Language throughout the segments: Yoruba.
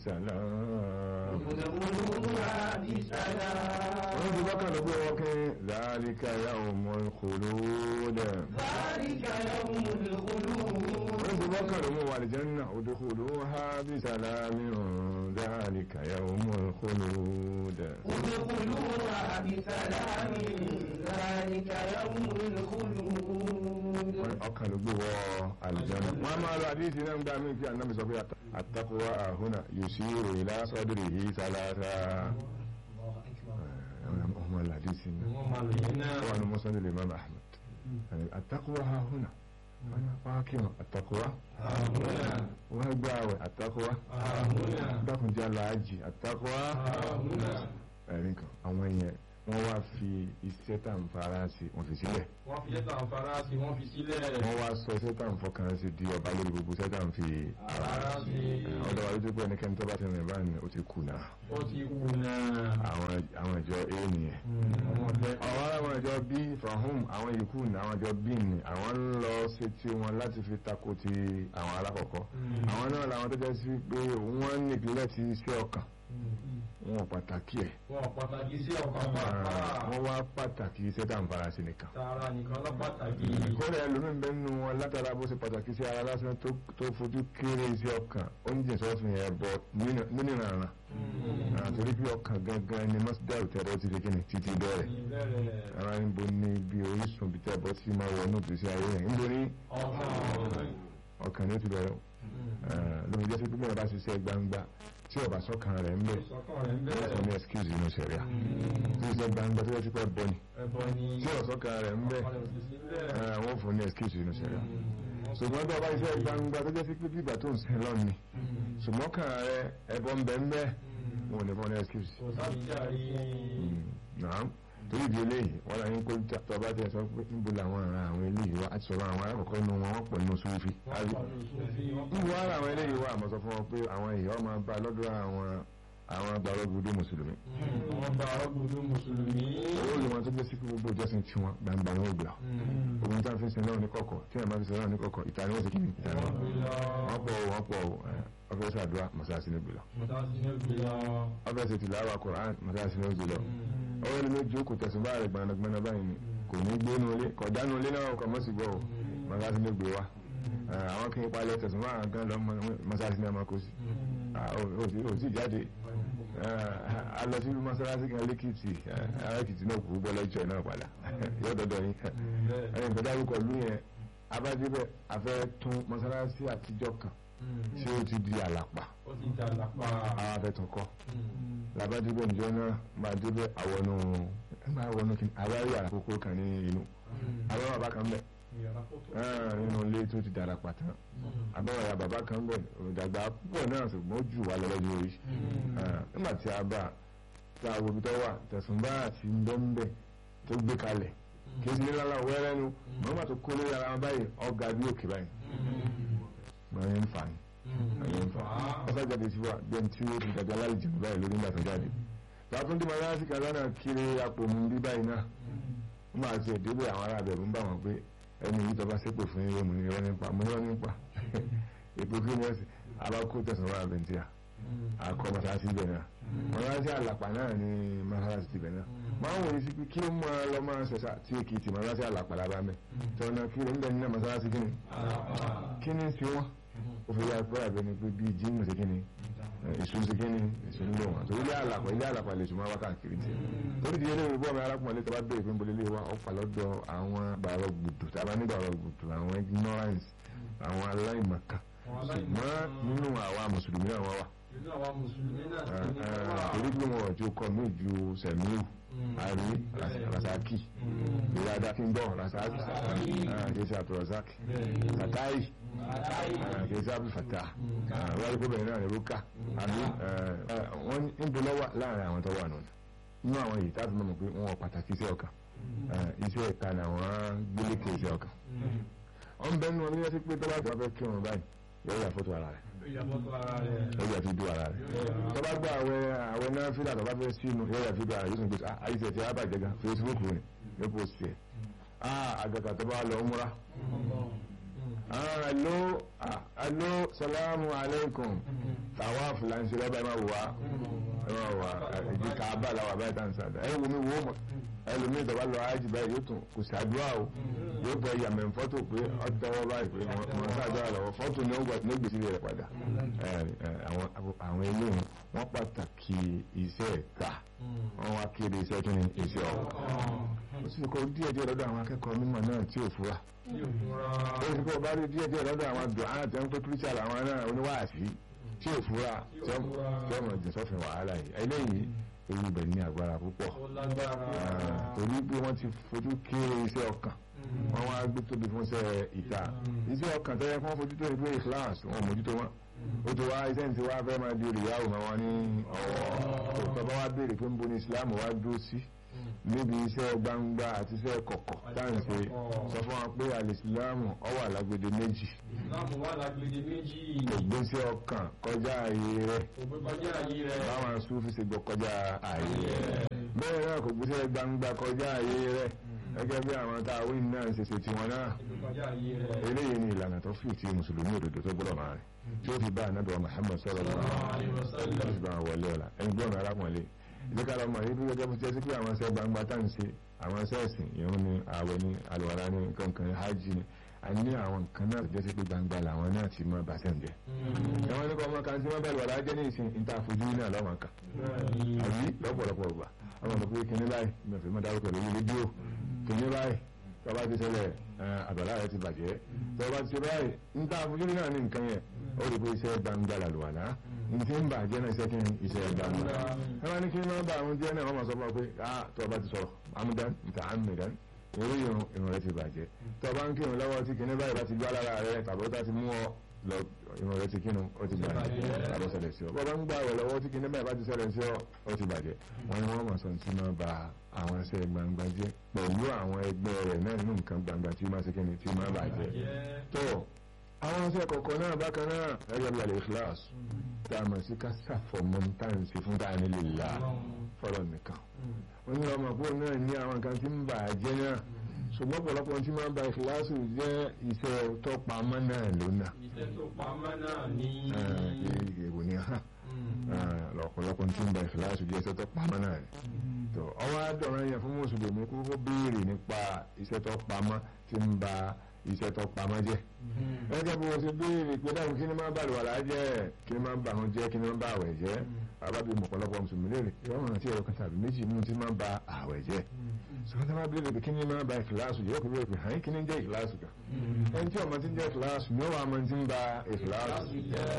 salam. ادخلوها بسلام wọ́n ti bọ́kàn ló pé wọ́n kí dhalika yawmul khulud. ذلك يوم الخلود wọ́n ti bọ́kàn ló mú wà lè janna udkhuluha bi salamin dhalika yawmul khulud. ادخلوها بسلام ذلك يوم الخلود ọkàn ló gbé wọ àlùjánnà. wọ́n á máa lọ àdíyèsí náà ń gbá mí kí ànábì sọ pé at-taqwa huna yushiru ila sadrihi salasa. ọmọ àdíyèsí náà. wọ́n máa lò yín náà طبعا المسند الإمام أحمد يعني التقوى ها هنا أنا فاكر التقوى هنا وهجاوي التقوى هنا dákun jẹ́ aláàjì àtàkùwá هنا ẹ̀rín kan àwọn èèyàn wọ́n wá fi iṣẹ́ tá ń fara sí wọ́n fi sílẹ̀ wọ́n fi yẹ́ta àǹfààrà sí wọ́n fi sílẹ̀ wọ́n wá sọ iṣẹ́ tá ń fọkàn sí di ọba lórí gbogbo iṣẹ́ tá ń fi àǹfààrà sí ọ̀dọ̀ wa lójú pé ẹnikẹ́ni tó bá ti rìn báyìí ó ti kùnà ó ti kú náà àwọn àwọn ìjọ a nìyẹn ọmọ ọ̀dẹ́ àwọn àwọn ìjọ b from home àwọn yòókù ní àwọn ìjọ b ní àwọn ń lọ sí ti wọn láti fi tako ti àwọn alákọ̀ọ́kọ́ àwọn náà làwọn tó jẹ́ sí pé wọ́n nípìnlẹ̀ ti iṣẹ́ ọkàn wọn ò pàtàkì ẹ̀ wọn pàtàkì sí ọkàn pàápàá wọ́n wá pàtàkì iṣẹ́ tá à ń fara sí nìkan tààrà nìkan lọ pàtàkì kódà ẹlòmíín bẹ́ẹ̀ nínú wọn látara bó ṣe pàtàkì sí ara lásán tó tó fojú kéré iṣẹ́ ọkàn ó ń jìn sọ́fìn yẹn bọ̀ nínú ìrànràn àtòrí bí ọkàn gangan ni mọ́sídàrú tẹ̀rọ ti di kíni títí bẹ̀rẹ̀ ìbẹ̀rẹ̀ ara ń bo ní bí orísun bí tẹ̀ bọ́ sí máa wọ inú ìgbésí ayé yẹn ń bo ní ọkàn ọkàn ní ó ti bẹ̀rẹ̀ lómi jẹ́ sí pé mẹ́rin bá ṣiṣẹ́ gbangba tí ọba sọ́kàn rẹ̀ ń bẹ̀ ìsọkàn rẹ̀ ń ó bẹ̀rẹ̀ ní excuse inú sẹ̀ríà tí iṣẹ́ gbangba tó yẹ sí pé bọ́ ni ẹbọ ni tí ọ̀sọ́kàn rẹ̀ ń bẹ̀ ọkàn rẹ̀ ò sì sí bẹ́ẹ̀ wọ́n fún ní excuse inú sẹ̀ríà ṣùgbọ́n tó ọba iṣẹ́ gbangba tó jẹ́ sí pé bíbà tó ń sin lọ́ọ̀ ni ṣùgbọ́n kàn rẹ̀ ẹbọ ń bẹ̀ ń bẹ̀ wọn ò ní fún ní excuse kò sábìjáre náà torí ìdí eléyìí wọn là ń kó tọba tẹ sọ pé níbo làwọn ará àwọn eléyìí wá àti sọ̀rọ̀ àwọn alákọ̀ọ́kọ́ inú wọn wọ́n pọ̀ nínú sófì. wọ́n pọ̀ ní sófin wọ́n pọ̀ níbo ara àwọn eléyìí wá àmọ́ sọ fún wọn pé àwọn èèyàn máa bá lọ́dọ̀ àwọn àwọn gbàrọ́gbùdú mùsùlùmí. wọ́n bá ọgbùdú mùsùlùmí owó lè wọn tó jẹ́ sí pé gbogbo ìjọsìn tí wọn gbangba wọn ò gbà. ogun tí wọn fi ń sin náà ní kọ̀kọ̀ tí wọn bá fi sin náà ní kọ̀kọ̀ ìta ni wọ́n ti kí ni ìta ni wọ́n. wọ́n pọ̀ o, wọ́n pọ̀ o, ẹ, ọfẹ́ sàdúrà mọ̀sáàsì ní gbìlọ̀ ọfẹ́ sì tìláwà Kùránì mọ̀sáàsì ní gbìlọ̀ ọwọ́ ẹni méjì ó kò tẹ̀sùn bá rẹ̀ gbanagbana báyìí ni kò ní gbé nu ilé kọ̀dánù ilé náà kọ̀ mọ́ sí gbọ́ o mọ̀sáàsì ní gbé wa Eh, àwọn kí n palẹ̀ tẹ̀sùn bá àwọn gan lọ mọ̀sáàsì ní ọmọ kò sí Ah, ó ó- ó sì jáde Eh, a lọ sí mọ́sálásí kan lẹ́kìtì arákìtì náà kú bọ́ lẹ́jọ́ náà padà yóò dọ́dọ̀ yín ẹ̀yìn tó dárúkọ lú yẹn abájẹ́bẹ̀ afẹ́ tún mọ́sálásí àtijọ́ kan tí ó ti di àlàpà ó ti jà lápá àwọn afẹ́tún kọ́ labadébẹ̀ níjọ́ náà máa débẹ̀ àwọnú máa wọnú kí àwárí àkókò kan ní inú àwọn bàbá kan bẹ̀ ìyàrá fótó Ah, nínú ilé tó ti dára pàtó àbáwọ̀ ya bàbá kan bẹ̀ òdàgbà púpọ̀ náà ṣùgbọ́n ó jù wá lọ lọ́jọ́ orí Ah, nígbà tí a bá tí a wo ibi tó wà tẹ̀sùn bá àti ńbẹ́ńbẹ́ tó gbé kalẹ̀ kí n sì ní lálẹ́ wẹ́rẹ́ nu mọ́mọ́ tó kó lórí ara wọn báyìí ọ̀gá bí òkè báyìí mọ̀ ní ń fà ní ẹ̀yìn fa ọ̀sá jáde sí wa bẹ́ẹ̀ tí ó ti dàgbà láì jẹun báyìí lórí nígbà tó jáde tààtún tí màá sí kàdánà kiri àpò mu bí báyìí náà wọ́n máa ti ẹ̀dẹ́gbẹ̀ àwọn ará abẹ̀rù ń bá wọn pé ẹni yìí tọ́ bá sépè fún yín mu ní irọ́ nípa mu irọ́ nípa èpò kí wọ́n sì abákó tẹ̀sán wà bẹ̀ntíà akọ masalasi bẹ̀ náà masalasi àlàpà náà ni masalasi ti bẹ̀ náà máa ń wòye sí pé kí ló máa lọ máa ṣẹ̀ṣà tí èkìtì masalasi àlàpà lábá mẹ́ tọ́nà kí ló ń bẹ̀ nínú masalasi kí ni kí ni sí wọn ó fi yá pé àbẹ ni pé bí jíìmù sí kí ni èso sí kí ni èso nílò wọn torí ilé àlàpà ilé àlàpà lè sùn máa wá káàkiri tiẹ̀ lórí ìdílé lórí bọ́ọ̀mù arákùnrin lẹ́tọ́ bá bẹ̀rẹ̀ pé ń bolé lé wa ọ̀pá lọ́dọ̀ àwọn bàrọ̀ gbùdù tàbá ní bàrọ̀ gbùdù àwọn ignorance àwọn aláìmọ̀kan ṣùgbọ́n nínú àwa mùsùlùmí náà wọ́n wà nínú àwọn mùsùlùmí náà sì ní wà torí pé wọn ò tí ó kọ mí ju sẹ̀míù àrí rasaki ìyáda kí n gbọ́ rasaki kìí àtúrọ̀sáki sàtáì kìí sábì fàtà wáyé kó bẹ̀rẹ̀ náà ní rúkà àbí wọ́n ń bẹ lọ́wọ́ láàrin àwọn tó wà nù nínú àwọn yìí táàbí mọ̀ pé wọn pàtàkì iṣẹ́ ọkàn iṣẹ́ ìta ni àwọn gbélékè iṣẹ́ ọkàn ọ̀n bẹ́ẹ̀ nù ọdún yẹn ti pé tọ́lá tó bá fẹ́ kírun báyìí yóò yà fọ́tò ara rẹ̀ ìyàfọ́tò ara rẹ̀ yóò yà fi dú ara rẹ̀ tọ́ba gba àwẹ̀ àwẹ̀ náà fílà tọ́ba fẹ́ sínú yóò yà fi dú ara rẹ̀ yóò sùn pé àyíṣẹ́ ti arábàjẹ́ gan Facebook rẹ̀ yóò pò sí ẹ̀ àgàgà tọ́ba lọ múra ah alo ah alo salamu alaikum tàwa fúlànsì lọ́ba ẹ máa wò wá ẹ máa wò wá ìdí káàbà làwọn àbáyé tá à ń sàdá ẹ wò mí wò ó mọ ẹlòmíì ìjọba lọ ájì báyìí yóò tún kò ṣàdúrà o yóò bọ ìyàmẹ̀ fọ́tò pé ọ̀tọ́wọ́ báyìí pé wọ́n ṣàdúrà lọ́wọ́ fọ́tò ní ó gbèsè rẹ̀ padà àwọn eléyìí wọ́n pàtàkì iṣẹ́ ẹ̀ka wọ́n wá kéde iṣẹ́ kí ni iṣẹ́ ọ̀kan ó sì kọ́ díẹ̀ díẹ̀ lọ́dọ̀ àwọn akẹ́kọ̀ọ́ mímọ̀ náà tí ò fura ó sì kọ́ bá rí díẹ̀ díẹ̀ lọ́dọ̀ àwọn dùn án àti ẹnpẹ́ pírísà làwọn náà oníwàásí tí ò fura tí ọmọ ìjìnsọ́fin wàhálà yìí eléyìí ewu bẹ̀ ní agbára púpọ̀ torí pé wọ́n ti fojú kéré iṣẹ́ ọkàn wọ́n wá gbé tóbi fún iṣẹ́ ìta iṣẹ́ ọkàn tẹ́lẹ̀ fún fojú tó ìpé ìkíláàsì wọn mójútó wọn ó ti wá iṣẹ́ ní ti wá fẹ́ máa di olùyàwó máa wọn ní ọ̀wọ́ tó bá wá béèrè pé ń bo ní Islam wá dúró sí níbi iṣẹ́ gbangba àti iṣẹ́ kọ̀kọ̀ táǹṣe sọ fún wa pé alìsílámù ó wà lágbede méjì Ìsìláàmù wà lágbèdè méjì. ògbésí ọkàn kọjá ààyè rẹ̀ Òpin kọjá ayé rẹ̀. báwọn Súfì ṣe gbọ́ kọjá ààyè rẹ̀ bẹ́ẹ̀ náà kò gbéṣẹ́ gbangba kọjá ààyè rẹ̀ gẹ́gẹ́ bí àwọn táwí náà ṣe ṣe tiwọn náà Òpin kọjá ayé rẹ̀. eléyìí ni ìlànà tó fi ti mùsùlùmí òdodo tó gbọ́dọ̀ máa rìn tí ó fi bá ànábì wa Muhammad sallallahu alaihi wasallam tó fi bá àwọn wọlé ọ̀la ẹni gbọ́n arákùnrin ìdíkà lọ́mọ yìí bí gẹ́gẹ́ bó ti ẹ́ sí pé àwọn iṣẹ́ gbangba tá ń ṣe àwọn iṣẹ́ ẹ̀sìn ìrun ni ààwẹ̀ ni àlùwàlá ni kankan ni hajj ni a ní àwọn nǹkan náà jẹ́ sí pé gbangba làwọn náà ti mọ bàṣẹ́ ń jẹ́ ẹ̀wọ̀n ní kọ́ ọmọ kan tí wọ́n bẹ̀rù wàlá jẹ́ ní ìsìn ìta àfojú náà lọ́wọ́n kan àbí lọ́pọ̀lọpọ̀ ọgbà ọmọ ọmọ pé kíní báyìí mẹfì mọ́ dárúkọ lórí rédíò kíní báyìí tọ́ba ti ṣẹlẹ̀ àbàlá rẹ ti bàjẹ́ tọ́ba ti ṣe báyìí níta àfojú náà ní nǹkan yẹn ó rí pé iṣẹ́ gbangba làlùwàlá nti ń bàjẹ́ náà iṣẹ́ kí ni iṣẹ́ gbangba ẹ máa ní kí ni máa bá àwọn jẹ́ náà wọ́n máa sọ fún wa pé ah tọ́ba ti sọ̀rọ̀ amúdán nta amúdán eré irun irun rẹ ti bàjẹ́ tọ́ba ń kírun lọ́wọ́ tí kíní báyìí bá ti gbá lára rẹ tàbí ó ti mú ọ lọ irun rẹ ti kírun ó ti bàjẹ́ tàbí ó ṣẹlẹ̀ sí ọ bọ́ba ń gbà wẹ̀ lọ́wọ́ tí kíní báyìí bá ti ṣẹlẹ̀ sí ọ ó ti bàjẹ́ wọ́n ní wọ́n máa sọ tí máa ba àwọn ẹsẹ̀ gbangba jẹ́ pẹ̀lú àwọn ẹgbẹ́ rẹ̀ náà nínú nǹkan gbangba tí máa ṣe kíni tí máa bàjẹ́ tó àwọn ẹsẹ̀ kọ̀ọ̀kan náà bákan náà ẹgbẹ́ bí alẹ́ ikhlas tá a mọ̀ sí ká ṣàfọ̀mọ́ táǹsì fún táàní lè la fọlọ́ nìkan wọ́n ní ọmọ pọ̀ náà ní àwọn nǹkan tí ń bà á jẹ́ náà ṣùgbọ́n ọ̀pọ̀lọpọ̀ tí máa ń ba ìkìláàsì jẹ́ iṣẹ́ tó pamọ́ náà lónà. Iṣẹ́ tó pamọ́ náà ní. èèwò ni hàn ọ̀pọ̀lọpọ̀ tí ń ba ìkìláàsì jẹ́ iṣẹ́ tó pamọ́ náà ni. tó ọwọ́ àdọ̀rọ̀ yẹn fún mùsùlùmí kókó béèrè nípa iṣẹ́ tó pamọ́ tí ń ba iṣẹ́ tó pamọ́ jẹ́. gẹ́gẹ́ bí wọ́n ṣe béèrè pé dáhùn kí ni máa ń bàlùwà lájẹ́ kí ni máa ń bà wọn jẹ́ kí ni máa ń bà àwẹ̀ jẹ́ àbábí ọ̀pọ̀lọpọ̀ mùsùlùmí lè rí ìwọ̀n àti ẹ̀rọ kan tàbí méjì nínú tí máa ń ba àwẹ̀ jẹ́ sọ́kàn tó máa bí lè kí ni máa ba ìkìláàsù jẹ́ òkú lóòpin hàn kí ni jẹ́ ìkìláàsù kan ẹni tí ọmọ ti ń jẹ́ ìkìláàsù ni ó wà máa ti ń ba ìkìláàsù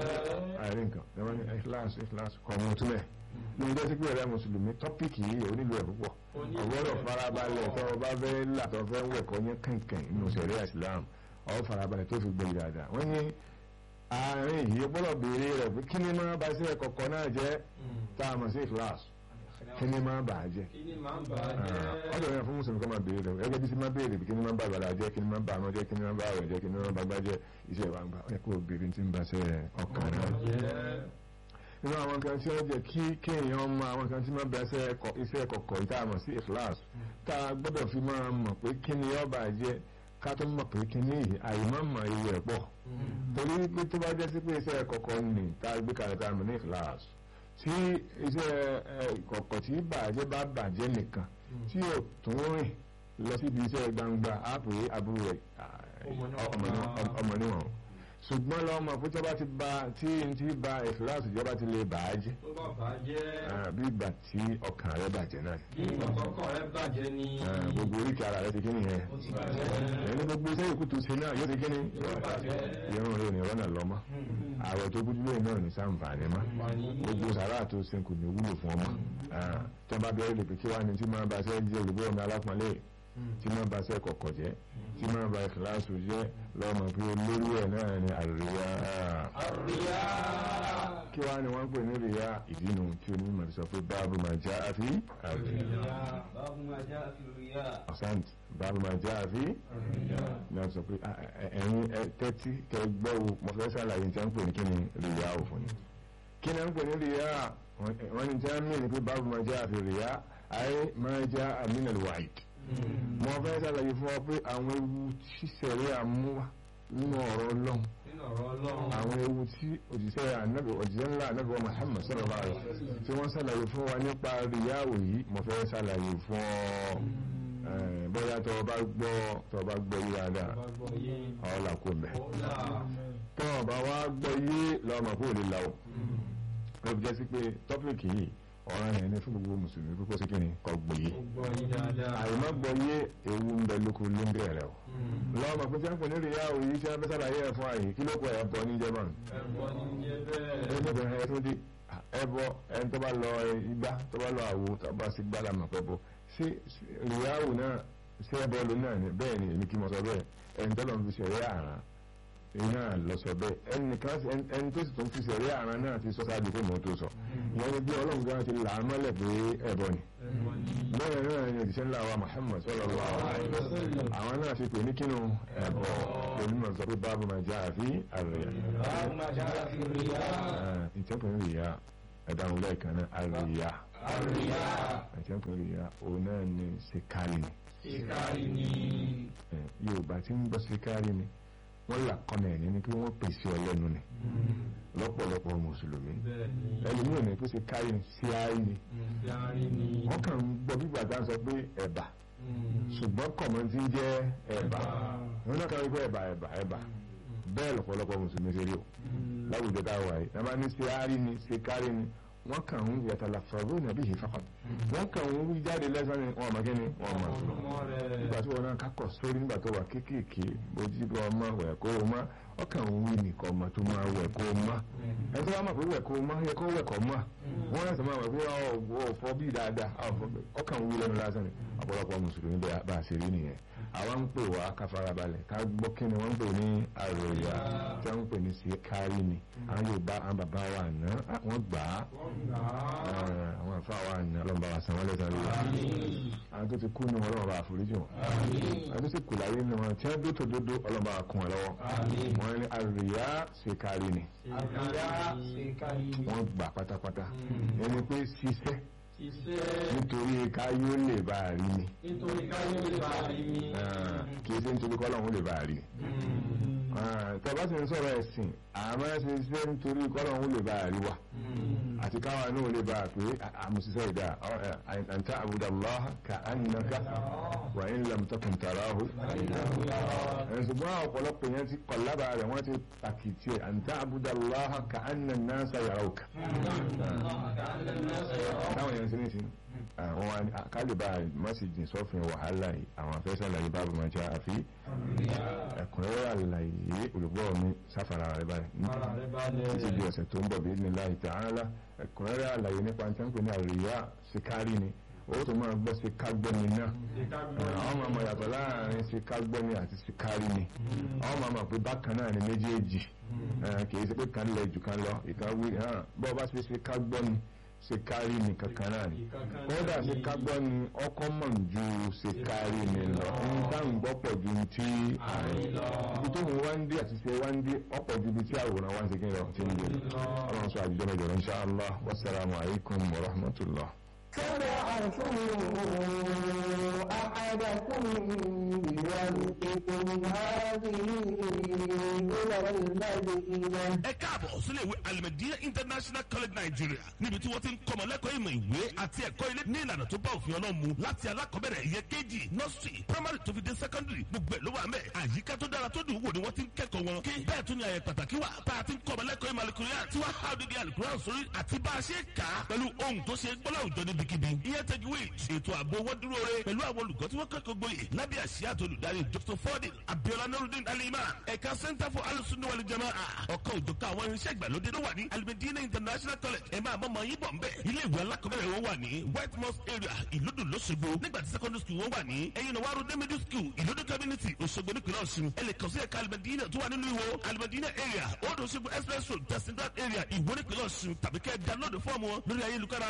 àárín nǹkan ẹ̀wọ̀n ní ìkìláàsù ìkìláàsù kọ́ ọmọ túnbẹ̀ ní ọjọ́ sí pé ẹ̀rẹ́ mùsùlùmí tọ́pìkì yìí ò nílò ẹ̀ púpọ̀ ọgbọ́dọ̀ farabalẹ̀ tó o bá fẹ́ là tó o fẹ́ wẹ̀kọ́ yẹn kànkàn nínú sẹ̀rí Islam ọ̀ farabalẹ̀ tó fi gbé dáadáa wọ́n ní àárín yìí gbọ́dọ̀ béèrè rẹ̀ pé kí ni máa ba sí ẹ̀kọ̀kọ̀ náà jẹ́ tá a mọ̀ sí ìkìláàsù kí ni máa bà á jẹ́ Kí ni máa ń bà á jẹ́? ọ̀dọ̀ yẹn fún mùsùlùmí kọ́ máa béèrè rẹ̀ gẹ́gẹ́ bí sí máa béèrè bí kí ni máa bà bàlá jẹ́ kí ni máa bà àná jẹ́ kí ni máa bà àwẹ̀ jẹ́ kí ni máa bà gbá jẹ́ iṣẹ́ ìwà gbà ẹ̀ kó béèrè tí ń ba ṣe ọkàn náà Jẹ́. nínú àwọn kan tí ó jẹ́ kí kéèyàn mọ àwọn kan tí máa bẹ iṣẹ́ kọ̀kọ̀ ìta àmọ̀ sí ìkìláàsì tá a gbọ́dọ̀ fi máa mọ̀ pé kí ni ó bà jẹ́ ká tó mọ̀ pé kí ni àìmọ̀ mọ̀ iye ẹ̀ pọ̀ torí pé tó bá jẹ́ sí pé iṣẹ́ kọ̀kọ̀ ni tá a gbé kalẹ̀ tá a mọ̀ ní ìkìláàsì tí iṣẹ́ kọ̀kọ̀ tí bàjẹ́ bá bàjẹ́ nìkan tí ò tún rìn lọ síbi iṣẹ́ gbangba á pè é àbúrò rẹ̀ ọmọ níwọ̀n ṣùgbọ́n lọ́mọ pé tó bá ti ba tí n ti ba ìfìlàsì ìjọba ti lè bà á jẹ́ Tó bá bà á jẹ́. bí ìgbà tí ọkàn rẹ bàjẹ́ náà Bí ìkọ̀kọ̀ rẹ̀ bàjẹ́ ni. Ah, gbogbo oríkì ara rẹ ti kí nìyẹn Ó ti bàjẹ́. ẹni gbogbo iṣẹ́ ìkú tó ṣe náà yóò ti kí ni Yóò bàjẹ́. irun rẹ ò ní rọ́nà lọ́mọ ààrẹ tó gbójú lóyún náà ní sàǹfààní mọ́ gbogbo sàrà tó ṣe kò ní wúlò fún ọmọ Ah, tó bá bẹ̀rẹ̀ lè pè kí wá ní tí máa bá ṣe jẹ́ olùgbé ọmọ alápọ̀nlé tí máa bá ṣe kọ̀kọ̀ jẹ́ tí máa bá ìkìláàsù jẹ́ lọ́mọ pé olórí ẹ̀ náà ni àríyá Àríyá. kí wá ni wọ́n ń pè ní ríyá ìdínú tí onímọ̀ sọ pé báàbù máa já àfi àríyá باب ما جاء في الرياء ọ̀sáǹtì báàbù máa já àfi ní wọ́n sọ pé "Ah, ẹ- ẹ̀yin ẹ tẹ́tí kẹ gbọ́ o mo fẹ́ sàlàyé tí wọ́n ń pè ní kí ni ríyá ò fún yín kí ni wọ́n ń pè ní ríyá wọ́n ní tí wọ́n mí ní pé báàbù máa já àfi ríyá ayé máa já àmínà wáìd mo fẹ́ sàlàyé fún ọ pé àwọn ewu ṣíṣẹ̀rí àmúwá nínú ọ̀rọ̀ ọlọ́run nínú ọ̀rọ̀ ọlọ́run àwọn ewu tí òjíṣẹ́ ànábì òjíṣẹ́ ńlá ànábì wa Muhammad sallallahu alaihi wasallam tí wọ́n ṣàlàyé fún wa nípa ríyáwó yìí mo fẹ́ ṣàlàyé fún ọ Eh, bóyá tó o bá gbọ́ tó o bá gbọ́ yí dáadáa bá gbọ́ yé ọ̀la kò mẹ́ ọ̀la tó o bá wá gbọ́ yé lọ́mọ kó lè la o ó fi jẹ́ sí pé tọ́pìkì yìí ọ̀ràn yẹn ní fún gbogbo mùsùlùmí kókó sí kíni kọ́ gbọ́ yé ó gbọ́ yé dáadáa àyèmọ́ gbọ́ yé ewu ń bẹ lóko ló ń bẹ̀rẹ̀ o lọ́mọ pé tí wọ́n pè ní ríyáwó yìí tí wọ́n fẹ́ ṣàlàyé ẹ̀ fún àyè kí ló kọ ẹ̀ bọ́ ní jẹ́mọ̀n ẹ̀bọ ní jẹ́ bẹ́ẹ̀ ẹgbẹ́ ẹ tó dé ẹbọ ẹni tó bá lọ igbá tó bá lọ àwo tó bá sì gbá làmà pẹ́ bọ ṣé ríyáwó náà ṣé ẹbọ ló náà ni bẹ́ẹ̀ ni èmi kí mo sọ bẹ́ẹ̀ ẹni tó lọ fi ṣẹ̀rí àrán iná lọ sọ bẹ́ẹ̀ ẹni kan ẹni tó sì tún fi ṣẹ̀rí àrán náà ti sọ sáájú pé mo tó sọ ìyẹn ni bí ọlọ́run gan ti là á mọ́lẹ̀ pé ẹbọ ni ẹ̀bọ ní bẹ́ẹ̀ náà ni òṣìṣẹ́ ńlá wa Muhammad sallallahu alaihi wasallam àwọn náà fi pè ní kínú ẹbọ pẹ̀lú mọ̀ sọ pé báàbù máa já àfi àrẹ̀yà báwo máa já sí ríyá ìtẹ́kùn ríyà ẹ̀dáhùn lẹ́ẹ̀kan náà àríyá àríyá ìtẹ́kùn ríyà òun náà ni sikari ni ìkárí ní Eh, yorùbá tí ń gbọ́ sikari ni wọ́n là kọ́nà ẹ̀ ní kí wọ́n pèsè ọlẹ́nu ni lọ́pọ̀lọpọ̀ mùsùlùmí bẹ́ẹ̀ ni ẹlòmíràn ní pé sikari ni síárì ni ìkárí ní wọ́n kàn ń gbọ́ bí gbàgbá sọ pé ẹ̀bà ṣùgbọ́n kọ̀mọ́ ti ń jẹ́ ẹ̀bà wọ́n náà kàn ń gbọ́ ẹ̀bà ẹ̀bà ẹ̀bà bẹ́ẹ̀ lọ́pọ̀lọpọ̀ mùsùlùmí ṣe rí o láwùjọ tá a wà yìí nàbà ní síárì ni sikari ni wọ́n kàn ń yàtàlà fọ̀rọ̀ nàbí yìí fàkàn wọ́n kàn ń wí jáde lẹ́sàn ni wọ́n mọ̀ kí ni wọ́n mọ̀ sọ̀rọ̀ ọmọ rẹ̀ nígbà tí wọn náà kákọ̀ sórí nígbà tó wà kéékèèké bójú bí ọmọ wẹ̀ kó o mọ́ ọkàn ń wí nìkan ọmọ tó máa wẹ̀ kó o mọ́ ẹ tó bá mọ̀ pé wẹ̀ kó o mọ́ yẹ kó wẹ̀ kọ́ mọ́ wọ́n rẹ̀ sọ máa wẹ̀ pé ọ̀ fọ́ bí dáadáa ọkàn ń wí lẹ́nu lásán ni ọ̀pọ̀lọpọ̀ mùsùlùmí bẹ́ẹ̀ bá a ṣe rí nìyẹn àwọn ń pè wá ká farabalẹ̀ ká gbọ́ kí ni wọ́n ń pè ní àròyà tí wọ́n ń pè ní síkárí ni àwọn Yorùbá àwọn bàbá wa àná wọ́n gbà á àwọn àfa wa àná ọlọ́mọba wa san wọ́n lẹ́sàn rí wa àwọn tó ti kú ní wọn ọlọ́mọba àforíjì wọn àwọn tó sì kù láyé ní wọn tí wọ́n dó tó dódó ọlọ́mọba kún wọn lọ́wọ́ wọ́n ní àròyà síkárí ni àríyá ìkárí ní wọ́n gbà pátápátá ẹni pé ṣiṣẹ́ iṣẹ́ nítorí káyó lè bá a rí ni nítorí káyọ̀ lè bá rí mi kì í ṣe nítorí kọ́lọ́hún lè bá a rí tọ́ba sì ń sọ̀rọ̀ ẹ̀sìn àmọ́ ẹ̀ ṣe ṣe nítorí kọ́lọ́hún lè bá a rí wa àti káwa náà lè bá a pé àmùsíṣẹ́ ìdá àǹtá àbúdàláhà ká ànàká wà ń lam takùn tàràhù ṣùgbọ́n ọ̀pọ̀lọpọ̀ yẹn ti kọ̀ lábàá rẹ̀ wọ́n ti pàkìtì ẹ̀ àǹtá àbúdàláhà ká ànà náà sàyàrá òkà táwọn yẹn ti ní sí àwọn wa kálíbà mọ́síjì sọ́fin wàhálà yìí àwọn afẹ́sẹ̀ àlàyé báàbù máa jẹ́ àfi ẹ̀kúnrẹ́rẹ́ àlàyé olùgbọ́ mi sáfàrà rẹ̀ báyìí ara rẹ̀ balẹ̀ títí di ọ̀sẹ̀ tó ń bọ̀ bíi nílá ta'ala ẹ̀kúnrẹ́rẹ́ àlàyé nípa tí wọ́n pè ní àríyá síkárì ni ó tó máa gbọ́ síkágbẹ́ni náà àwọn máa mọ̀ yàtọ̀ láàrin síkágbẹ́ni àti síkárì ni àwọn máa mọ̀ pé bákan náà ni méjèèjì kì í ṣe pé kan lẹ̀ jù kan lọ ìkàwé bọ́ bá ṣe síkágbọ́ni sekari ni kankan náà ni kódà sekagbọ́ ni ọkọ mọ̀ ju sekari ni lọ nǹkan ń gbọ́ pọ̀ ju ti àárín ibi tó ń wá ń dé àti ṣe wá ń dé ọ̀pọ̀ ju ibi tí àwòrán wá ń ṣe kí ni lọ ti ń dé ọlọ́run sọ àjùjọ mẹ́jọ insha Allah wasalaamu alaykum wa rahmatullah. تبعثوا أحدكم بورقكم هذه إلى المدينة ẹ káàbọ̀ sílé ìwé alimẹ̀díyà international college nigeria níbi tí wọ́n ti ń kọ́mọ lẹ́kọ̀ọ́ ìmọ̀ ìwé àti ẹ̀kọ́ ilé ní ìlànà tó bá òfin ọlọ́run mu láti alákọ̀ọ́bẹ̀rẹ̀ ìyẹn kejì nursery primary tó fi dé secondary gbogbo ẹ̀ ló wà mẹ́ àyíká tó dára tó dùn wò ni wọ́n ti ń kẹ́kọ̀ọ́ wọn kí bẹ́ẹ̀ tún ni àyè pàtàkì wà tá a ti ń kọ́mọ lẹ́kọ̀ọ́ ìmọ̀ alukuria tí wọ́n há odidi alukuria sórí àti bá a ṣe kà á pẹ̀lú ohun tó ṣe gbọ́lá òjò níbikíbi ìyẹn tajwid ètò ààbò wọn dúró re pẹ̀lú àwọn olùkọ́ tí wọ́n kẹ́kọ̀ọ́ gboyè lábẹ́ àṣìyá àtolùdarí dr fordin abiola nurudin aliman ẹ̀ka center for alusunni wal jamaa ọ̀kan òjọ̀ká àwọn irinṣẹ́ ìgbàlódé ló wà ní alimedina international college ẹ̀ máa mọ̀mọ́ yín bọ̀ ń bẹ̀ ilé ìwé alákọ̀ọ́bẹ̀rẹ̀ wọn wà ní white mosque area ìlúdùn lọ́sọ̀gbọ̀ nígbà tí secondary school wọn wà ní ẹ̀yin náà wàá middle school ìlúdùn community òṣogbo nípìnlẹ̀ ọ̀ṣun ẹ lè kàn sí ẹ̀ka alimedina tó wà nínú ìwò alimedina area old òṣogbo express road tẹ̀síndà area ìwó nípìnlẹ̀ ọ̀ṣun tàbí kẹ́ download fọ́ọ̀mù wọn lórí ayélujára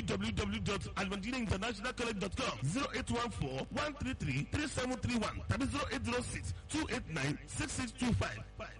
www.alimedinainternationalcollege.com zero eight one four one three three three seven three one tàbí zero eight zero six two eight nine six six two five.